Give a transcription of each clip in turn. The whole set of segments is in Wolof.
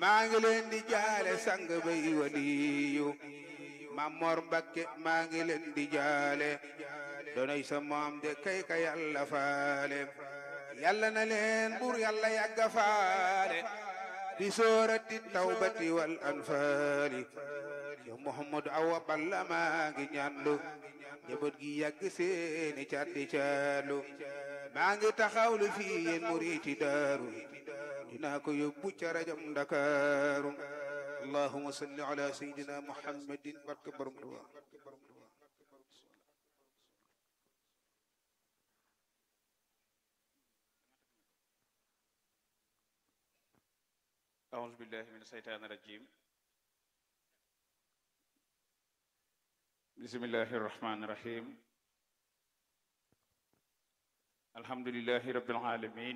maa ngi leen di jaale sang bay waliyu Mamor Mbakke maa ngi leen di jaale donoy sa moom de kay ka yàlla faale yàlla na leen bur yàlla yàgga faale di soorati tawbati wal anfaali yow Muhammadu awa balla maa ngi ñaanlu njaboot gi yàgg seeni caddi caalu maa ngi taxawlu fii yéen muriti daaru dinaa ko yóbbu ca rajam Ndakaaru allahumma salli ala sayyidina muhammadin barke borom Tuubaa أعوذ بالله من الشيطان الرجيم بسم الله الرحمن الرحيم الحمد لله رب العالمين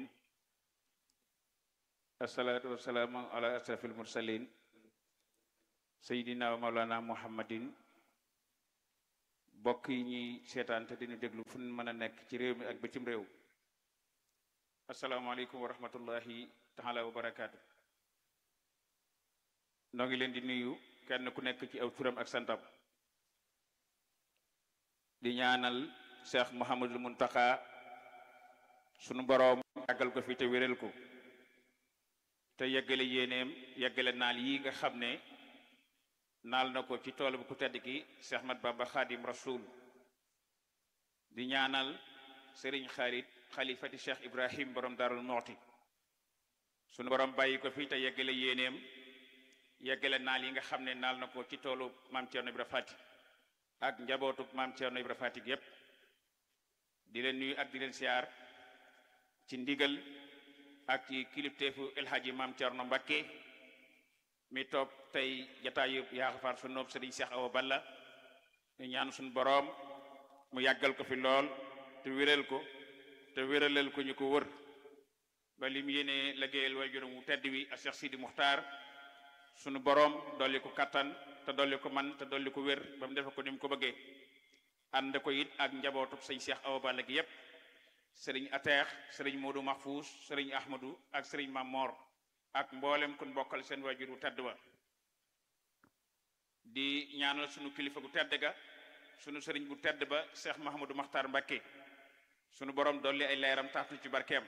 الصلاة والسلام على أشرف المرسلين سيدنا ومولانا محمد bokk yi ñuy seetaan te dinu déglu fu ñu mën a nekk ci réew mi ak bitim réew asalaamaaleykum wa rahmatullahi taala wa barakaatu noo ngi leen di nuyu kenn ku nekk ci aw turam ak santam di ñaanal Cheikh Mouhamadul Muntaka sunu boroom yàggal ko fi te wéral ko te yeggale yéeneem yeggale naal yi nga xam ne naal na ko ci tool bu ku tedd ki Cheikh Mat Bamba Xaadim Rasul di ñaanal Serigne Xarit xalifati Cheikh Ibrahim borom Darul Moxti sunu borom bàyyi ko fi te yeggale yéeneem yeggale naal yi nga xam ne naal na ko ci toolu maam Thierno Ibra Fati ak njabootu maam Thierno Ibra Fati yépp di leen nuyu ak di leen siyaar ci ndigal ak ci kilifteefu El Hadji maam Thierno Mbakke mi toog tey jataayu yaaxafaar su noob Sëriñ Cheikh Awa Balla ñu ñaan suñu boroom mu yàggal ko fi lool te wéral ko te wéralal ko ñu ko wër ba lim yéene liggéeyal way juróom wu tedd wi ak Cheikh Sidi Muxtaar sunu boroom dolli ko kattan te dolli ko man te dolli ko wér ba mu defe ko ni mu ko bëggee ànd ko it ak njabootu sëñ Cheikh Awa Balla gi yépp sëriñ Ateex sëriñ Modou Mahfous sëriñ Ahmadou ak sëriñ Mamor ak mboolem kun bokkal seen waajur wu tedd ba di ñaanal sunu kilifa gu tedd ga sunu sëriñ bu tedd ba Cheikh Mahamadou Makhtar Mbacké sunu borom dolli ay leeram taxtu ci barkeem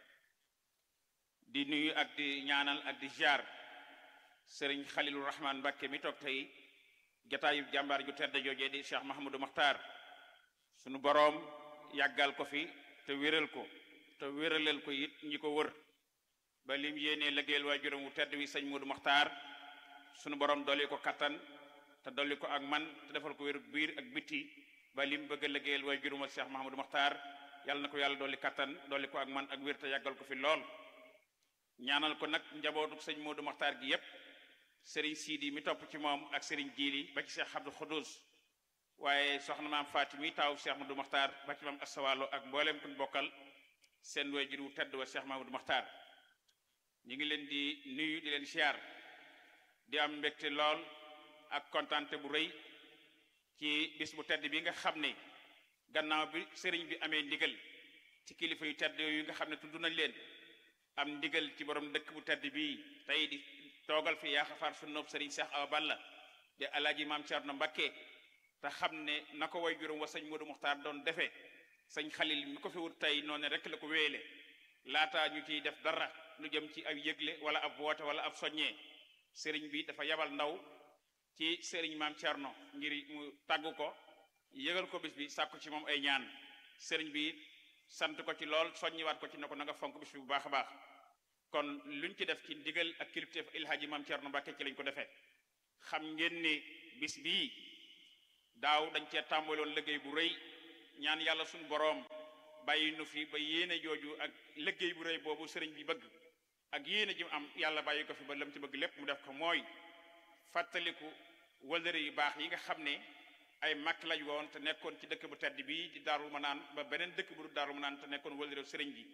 di nuyu ak di ñaanal ak di ziar sëriñ Khalilou Rahman Mbacké mi toog tey jataayu jàmbaar ju tedd joojee di Cheikh Mahamadou Makhtar sunu borom yàggal ko fi te wéral ko te wéralal ko it ñi ko wër ba lim yéenee liggéeyal waajuram wu tedd wi sëñ Modou Makhtar sunu borom dolli ko kattan te dolli ko ak man te defal ko wéru biir ak bitti ba lim bëgg a liggéeyal waajuram Cheikh Mahamadou Makhtar yàlla na ko yàlla dolli kattan dolli ko ak man ak wér te yàggal ko fi lool ñaanal ko nag njabootu sëñ Modou Makhtar gi yépp sëriñ Sidi mi topp ci moom ak sëriñ Jiili ba ci Cheikh Abdou Khoudous waaye soxna maam Fatimi taaw Cheikh Mahamadou Makhtar ba ci maam Assawalo ak mboolem kun bokkal seen waajur wu tedd wa Cheikh Mahamadou Makhtar ñu ngi leen di nuyu di leen siyaar di am mbégte lool ak kontante bu rëy ci bis bu tedd bi nga xam ne gannaaw bi sëriñ bi amee ndigal ci kilifa yu tedd yu nga xam ne tudd nañ leen am ndigal ci borom dëkk bu tedd bii tey di toogal fi yaa xafaar su noob sëriñ Cheikh Awa Balla di alaaji maam Thierno Mbacké te xam ne na ko way juróom wa sëñ Modou Muxtaar doon defee sëñ Xalil mi ko fi wut tey noonu rek la ko wéele laataa ñu ciy def dara lu jëm ci ab yëgle wala ab woote wala ab soññee sëriñ bi dafa yabal ndaw ci sëriñ maam Thierno ngir mu tàggu ko yëgal ko bis bi sàkku ci moom ay ñaan sëriñ bi sant ko ci lool soññiwaat ko ci ne ko na nga fonk bis bi bu baax a baax kon luñ ci def ci ndigal ak kilifteef ilhaaji maam Thierno Mbacké ci lañ ko defee xam ngeen ni bis bii daaw dañ cee tàmbaloon liggéey bu rëy ñaan yàlla suñu boroom bàyyi nu fi ba yéene jooju ak liggéey bu rëy boobu sëriñ bi bëgg ak yéene ji mu am yàlla bàyyi ko fi ba lam ci bëgg lépp mu def ko mooy fàttaliku wëllëre yu baax yi nga xam ne ay mag lañ woon te nekkoon ci dëkk bu tedd bii di Daaru Manaan ba beneen dëkk bu du Daaru Manaan te nekkoon wëllëre sëriñ bi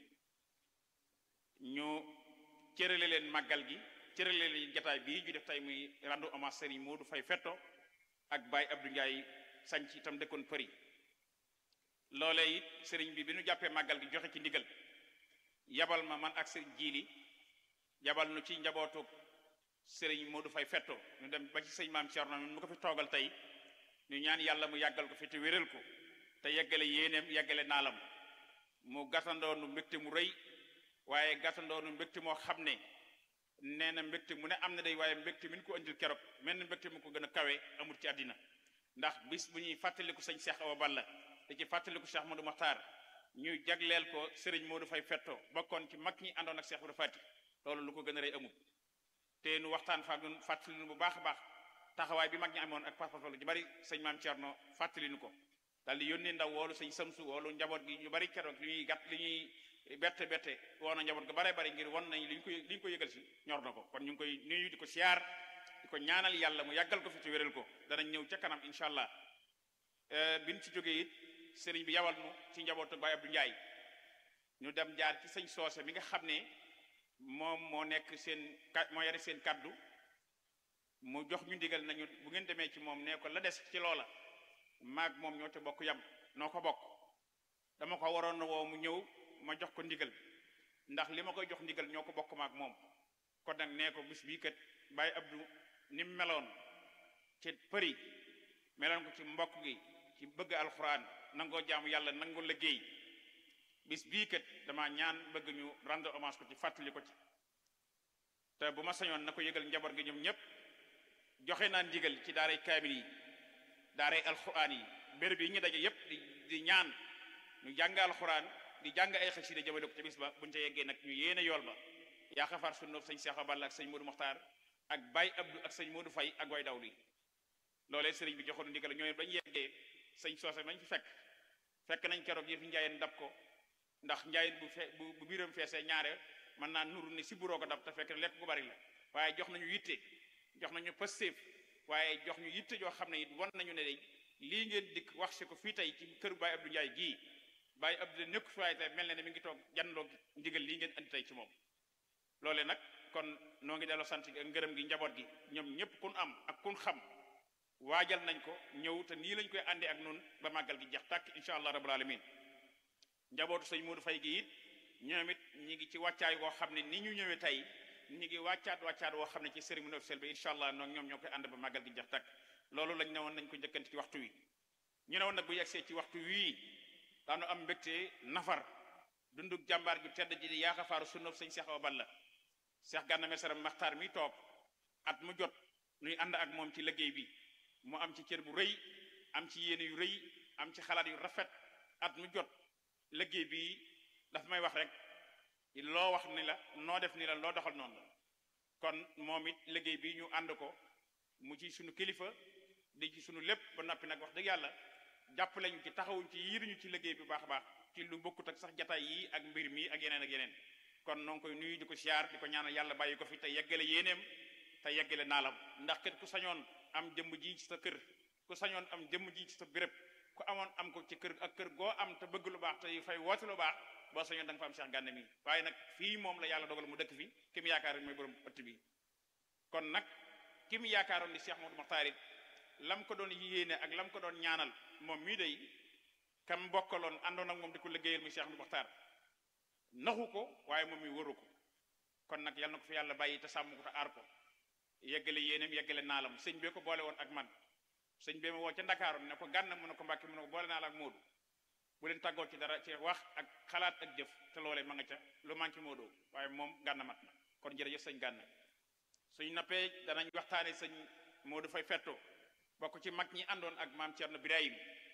ñu cërale leen màggal gi cërale leen jataay bii ñu def tey muy rendu hommage sëriñ Modou Faye Fetto ak Baye Abdou Ndiaye sanc itam dëkkoon përi loolee it sëriñ bi bi nu jàppee màggal gi joxe ci ndigal yabal ma man ak sëriñ jiili yabal nu ci njabootu sëriñ Modou Fay fetto ñu dem ba ci sëñ maam Cerno mu ko fi toogal tey ñu ñaan yàlla mu yàggal ko fi te wéral ko te yeggale yéeneem yeggale naalam mu gàttandoonu mbégte mu rëy waaye gàttandoonu mbégte moo xam ne nee na mbégte mu ne am na day waaye mbégte mi ñu ko indil keroog mel na mbégte mu ko gën a kawe amul ci àddina ndax bis bu ñuy fàttaliku sëñ Cheikh Awa Balla te ci fàttaliku Cheikh Modou Makhtar ñu jagleel ko sëriñ Modou Fay fetto bokkoon ci mag ñi àndoon ak Cheikh Modou Fati loolu lu ko gën a rëy amul te nu waxtaan fa nun fàttali nu bu baax a baax taxawaay bi mag ñi amoon ak pas-pas lu ci bari sëñ maam Thierno fàttali nu ko daal di yónnee ndaw woolu sëñ Samsu woolu njaboot gi ñu bari keroog li ñuy gàtt li ñuy bette bette woon na njaboot ga bare bari ngir won nañ li ñu koy li ñu ko yëgal si ñor na ko kon ñu ngi koy nuyu di ko siyaar di ko ñaanal yàlla mu yàggal ko fi te wéral ko danañ ñëw ca kanam incha allah biñ ci jógee it sëriñ bi yawal nu ci njabootu Baye Abdou Ndiaye ñu dem jaar ci sëñ soose mi nga xam ne moom moo nekk seen ka moo yore seen kaddu mu jox ñu ndigal nañu bu ngeen demee ci moom nee ko la des ci loola maag moom ñoo ca bokk yam noo ko bokk dama ko waroon na woo mu ñëw ma jox ko ndigal ndax li ma koy jox ndigal ñoo ko bokk maag moom kon nag nee ko bis bii kat Baye Abdou ni mu meloon ci përi meloon ko ci mbokk gi ci bëgg alxuraan nangoo jaamu yàlla nangoo liggéey bis bii kat dama ñaan bëgg ñu rendre hommage ko ci fàttali ko ci te bu ma sañoon na ko yëgal njaboot gi ñoom ñëpp joxe naa ndigal ci daaray kaamil yi daaray alxuraan yi béréb yi ñu daje yépp di di ñaan ñu jàng alxuraan di jàng ay xasida jëmale ko ca bis ba buñu ca yeggee nag ñu yéene yool ba yaa xafaar sunna sëñ Cheikh Balla ak sëñ Modou Mokhtar ak Baye Abdou ak sëñ Modou Faye ak way daw li loolee sëriñ bi joxoon ndigal ñooy bañ yeggee sëñ soose nañ fi fekk fekk nañ keroog yëf njaayeen dab ko ndax njaayeen bu fe bu bu biiram feesee ñaare mën naa nuru ne si buroo ko dab te fekk lekk gu bari la waaye jox nañu yitte jox nañu pëstéef waaye jox ñu yitte joo xam ne it wan nañu ne day lii ngeen dikk wax si ko fii tey ci kër Baye Abdou Ndiaye gii Baye Abdou nekk fi waaye tey mel na ne mi ngi toog janloo ndigal lii ngeen andi tey ci moom loole nag kon noo ngi delloo sant ak ngërëm gi njaboot gi ñoom ñëpp kun am ak kun xam waajal nañ ko ñëw te nii lañ koy àndee ak noonu ba màggal gi jeex tàkk incha allah rabbul alamin njabootu sëñ Modou Faye gi it ñoom it ñi ngi ci wàccaay woo xam ne ni ñu ñëwee tey ñi ngi wàccaat wàccaat woo xam ne ci cérémonie officielle bi incha allah noonu ñoom ñoo koy ànd ba màggal gi jeex tàkk loolu lañ ne woon nañ ko njëkkante ci waxtu wi ñu ne woon nag bu yegsee ci waxtu wii daanu am mbégte nafar dunduk jàmbaar ju tedd ji di yaaxafaaru sunna sëñ Cheikh Awa Balla Cheikh Gana Messere Maxtaar mi toog at mu jot nuy ànd ak moom ci liggéey bi mu am ci cër bu rëy am ci yéene yu rëy am ci xalaat yu rafet at mu jot liggéey bi daf may wax rek loo wax ni la noo def ni la loo doxal noonu la kon moom it liggéey bi ñu ànd ko mu ci sunu kilifa di ci sunu lépp ba noppi nag wax dëgg yàlla jàpp lañu ci taxawuñ ci yiiruñu ci liggéey bi baax a baax ci lu bokkut ak sax jataay yi ak mbir mi ak yeneen ak yeneen kon noo ngi koy nuyu di ko siyaar di ko ñaanal yàlla bàyyi ko fi te yeggale yéeneem te yeggale naalam ndax kat ku sañoon am jëmm ji ci sa kër ku sañoon am jëmm ji ci sa béréb ku amoon am ko ci kër ak kër goo am te bëgg lu baax te fay woote lu baax boo sañoon da nga fa am Cheikh Gana mi waaye nag fii moom la yàlla dogal mu dëkk fi ki mu yaakaar mooy borom ëtt bi kon nag ki mu yaakaaroon di Cheikh Modou Makhtar it lam ko doon yéene ak lam ko doon ñaanal moom mii day kam bokkaloon àndoon ak moom di ko liggéeyal muy Cheikh Modou Makhtar naxu ko waaye moom mi waru ko kon nag yal na ko fi yàlla bàyyi te sàmm ko te aar ko yeggale yéeneem yeggale naalam sëñ bee ko boole woon ak man sëñ bee ma woo ca Ndakaaru ne ko gànna mu ne ko Mbàkke mu ne ko boole naa la ak Moodu bu leen tàggoo ci dara ci wax ak xalaat ak jëf te loolee ma nga ca lu manqué Moodu waaye moom gànna mat na kon jërëjëf sëñ gànna suñ nappee danañ waxtaane sëñ Moodu fay fetto bokk ci mag ñi àndoon ak maam Thierno Birahim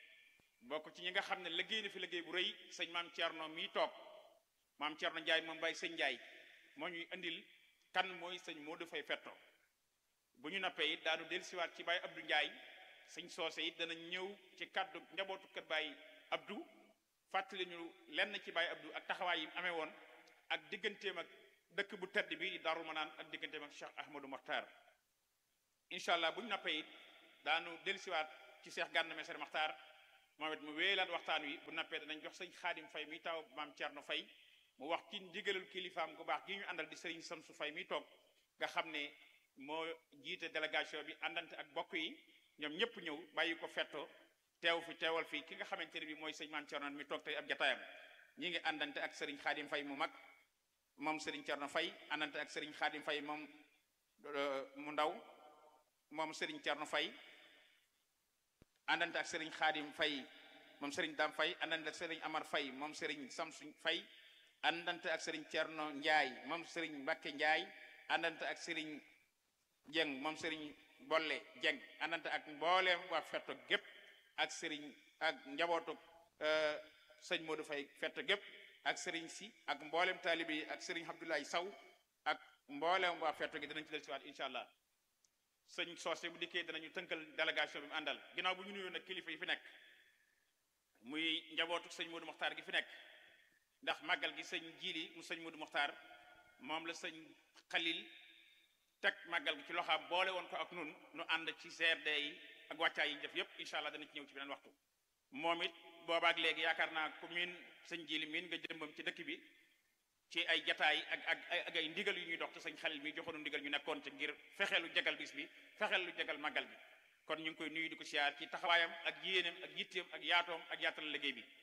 bokk ci ñi nga xam ne liggéey na fi liggéey bu rëy sëñ maam Thierno mii toog maam Thierno Ndiaye moom bàyyi sëñ Ndiaye moo ñuy indil kan mooy sëñ Moodu fay fetto bu ñu nappee it daanu dellusiwaat ci Baye Abdou Ndiaye sëñ soose it dana ñëw ci kàddu njabootu kër Baye Abdou fàttali ñu lenn ci Baye Abdou ak taxawaay yi amee woon ak digganteem ak dëkk bu tedd bi di Darou Manaan ak digganteem ak Cheikh Ahmadou Makhtar incha allah bu ñu nappee it daanu dellusiwaat ci Cheikh Gana Messere Makhtar moom it mu wéyalaat waxtaan wi bu nappee danañ jox sëñ Xaadim Fay mi taw maam Thierno Fay mu wax ci ndigalul kilifaam gu baax gi ñu àndal di sëriñ Samsu Fay mi toog nga xam ne moo jiite délégation bi àndante ak bokk yi ñoom ñëpp ñëw bàyyi ko fetto teew fi teewal fii ki nga xamante ne bi mooy sëñ maam Thierno mi toog tey ab jataayam ñi ngi àndante ak sëriñ Xaadim Fay mu mag moom sëriñ Thierno Fay àndante ak sëriñ Xaadim Fay moom mu ndaw moom sëriñ Cerno Fay àndante ak sëriñ Xaadim Fay moom sëriñ Dam Fay àndante ak sëriñ Amar Fay moom sëriñ Samsu Fay àndante ak sëriñ Cerno Njaay moom sëriñ Mbakke Njaay àndante ak sëriñ Jeng moom sëriñ Bolle Jeng àndante ak mbooleem waa fetto gépp ak sëriñ ak njabootu sëñ Modou Fay fetto gépp ak sëriñ si ak mboolem taalibe yi ak sëriñ Abdoulaye Saw ak mboolem waa fetto gi danañ ci del siwaat incha allah sëñ soose bu dikkee danañu tënkal délégation bi mu àndal ginnaaw bu ñu nuyoo nag kilifa yi fi nekk muy njabootu sëñ Modou Mokhtar gi fi nekk ndax màggal gi sëñ jiili mu sëñ Modou Mokhtar moom la sëñ Xalil teg màggal gi ci loxaam boole woon ko ak nun nu ànd ci CRD yi ak wàccaay yi def yépp incha allah dana ci ñëw ci beneen waxtu moom it boobaak léegi yaakaar naa ku miin sëñ jiili miin nga jëmbam ci dëkk bi ci ay jataay ak ak ak ay ndigal yu ñuy dox te sëñ Xalil mi joxoonu ndigal ñu nekkoon ci ngir fexeelu jagal bis bi fexeel lu jagal màggal bi kon ñu ngi koy nuyu di ko siyaar ci taxawaayam ak yéeneem ak yitteem ak yaatoom ak yaatal liggéey bi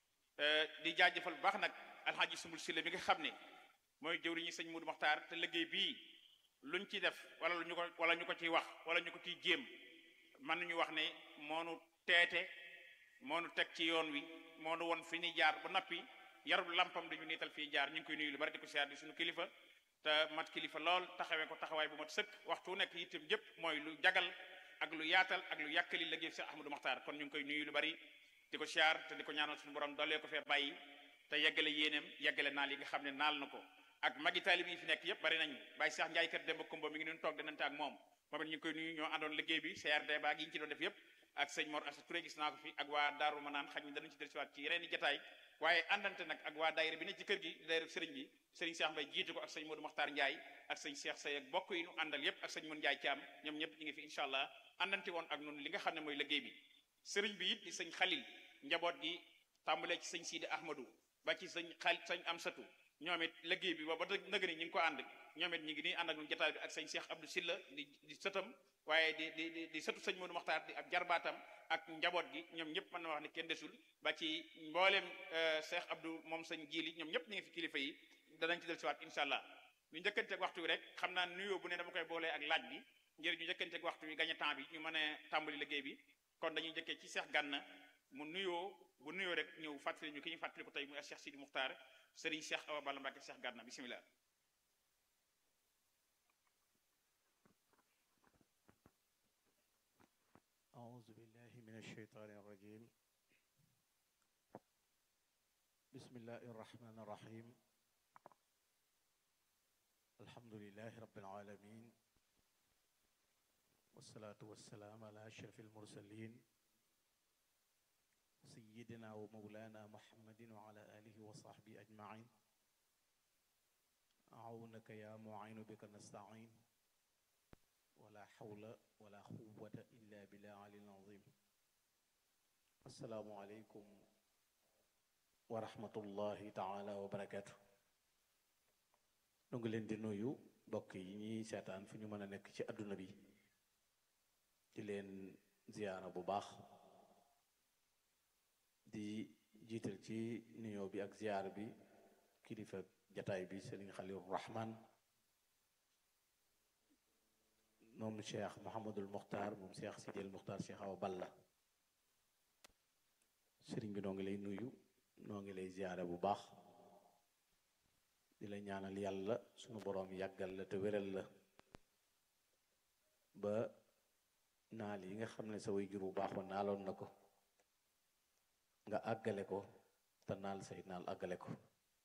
di jaajëfal bu baax nag alxaaji sumul silla mi nga xam ne mooy jëwriñu sëñ Modou Mokhtar te liggéey bii luñ ci def wala lu ñu ko wala ñu ko ciy wax wala ñu ko ciy jéem mën nañu wax ne moonu teete moonu teg ci yoon wi moonu won fi ni jaar ba noppi yarub lampam dañu niital fii jaar ñu ngi koy nuyu lu bari di ko siyaar di suñu kilifa te mat kilifa lool taxawee ko taxawaay bu mat sëkk waxtu nekk itam jëpp mooy lu jagal ak lu yaatal ak lu yàkkali liggéey Cheikh Ahmadou Mokhtar kon ñu ngi koy nuyu lu bari di ko siyaar te di ko ñaanal suñu borom doolee ko fee bàyyi te yeggale yéeneem yeggale naal yi nga xam ne naal na ko ak magi taalib yi fi nekk yëpp bari nañ Baye Cheikh Ndiaye kër Demba Kumba mi ngi nun toog dinante ak moom moom it ñu ngi koy nuyu ñoo àndoon liggéey bi CRD baag yi ñu ci doon def yëpp ak sëñ Mor Assa Touré gis naa ko fi ak waa Daaru Manaan xaj mi danañ ci dellusiwaat ci yeneen i jataay waaye àndante nag ak waa daayira bi ne ci kër gi daayira sëriñ bi sëriñ Cheikh Mbaye jiitu ko ak sëñ Modou Mokhtar Ndiaye ak sëñ Cheikh Say ak bokk yi nu àndal yépp ak sëñ Mun Ndiaye Thiam ñoom ñëpp ñu ngi fi incha allah àndante woon ak nun li nga xam ne mooy liggéey bi sëriñ bi it di sëñ Xalil njaboot gi tàmbalee ci sëñ Sidi Ahmadou ba ci sëñ xal sëñ Amsatu ñoom it liggéey bi ba ba nëg ni ñu ngi ko ànd ñoom it ñu ngi nii ànd ak ñun jotaay bi ak sëñ Cheikh Abdou Silla di di sëtam waaye di di di di sëtu sëñ Modou Mokhtar di ab jarbaatam ak njaboot gi ñoom ñëpp mën na wax ne kenn desul ba ci mbooleem Cheikh Abdou moom sëñ Jili ñoom ñëpp ñu ngi fi kilifa yi danañ ci del siwaat incha allah ñu njëkkanteeg waxtu wi rek xam naa nuyoo bu ne dama koy boolee ak laaj bi ngir ñu njëkkanteeg waxtu wi gañe temps bi ñu mën a tàmbali liggéey bi kon dañuy njëkkee ci Cheikh Gànna mu nuyoo bu nuyoo rek ñëw fàttali ñu ki ñu fàttali ko tey muy Cheikh Sidi Muxtaar Serigne Cheikh Awa Balla Mbacke Cheikh Gànna bisimilah. أعوذ بالله من الشيطان الرجيم بسم الله الرحمن الرحيم الحمد لله رب العالمين والصلاة والسلام على أشرف المرسلين سيدنا ومولانا محمد وعلى آله وصحبه أجمعين أعونك يا معين بك نستعين ولا حول ولا قوة إلا بالله العلي العظيم السلام عليكم ورحمة الله تعالى وبركاته nu ngi leen di nuyu mbokk yi ñuy seetaan fu ñu mën a nekk ci àdduna bi di leen ziyaara bu baax di jiital ci nuyoo bi ak ziyaara bi kilifa jataay bi Sëriñ Xalilu Rahman moom cheikh Mouhamadul Muxtaar moom cheikh Sidil Muxtaar cheikh Awa Balla sëriñ bi noo ngi lay nuyu noo ngi lay ziyaare bu baax di la ñaanal yàlla sunu boroom yàggal la te wéral la ba naal yi nga xam ne sa way jur bu baax wa naaloon na ko nga àggale ko te naal say naal àggale ko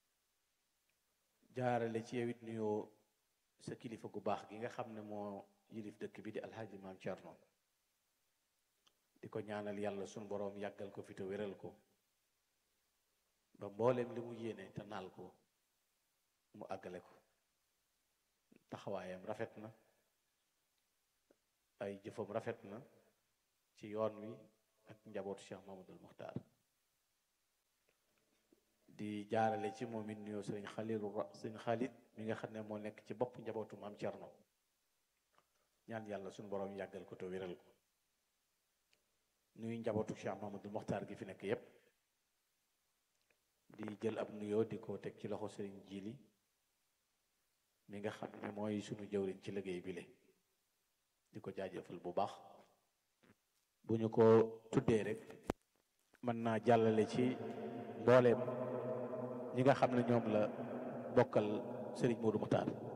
jaarale ci yow it nuyoo sa kilifa gu baax gi nga xam ne moo yilif dëkk bi di alxaaji maam Cerno di ko ñaanal yàlla sunu boroom yàggal ko fi te wéral ko ba mbooleem li mu yéene te naal ko mu àggale ko taxawaayam rafet na ay jëfam rafet na ci yoon wi ak njabootu Cheikh Mamadul Muxtaar di jaarale ci moom it nuyoo sëriñ Xalilu sëriñ Xalit mi nga xam ne moo nekk ci bopp njabootu maam Cerno ñaan yàlla suñu boroom yàggal ko te wéral ko nuyu njabootu Cheikh Mamadou Mokhtar gi fi nekk yépp di jël ab nuyoo di ko teg ci loxo sëriñ Jili mi nga xam ne mooy sunu jëwriñ ci liggéey bi le di ko jaajëfal bu baax bu ñu ko tuddee rek mën naa jàllale ci mbooleem ñi nga xam ne ñoom la bokkal Serigne Modou Muxtaar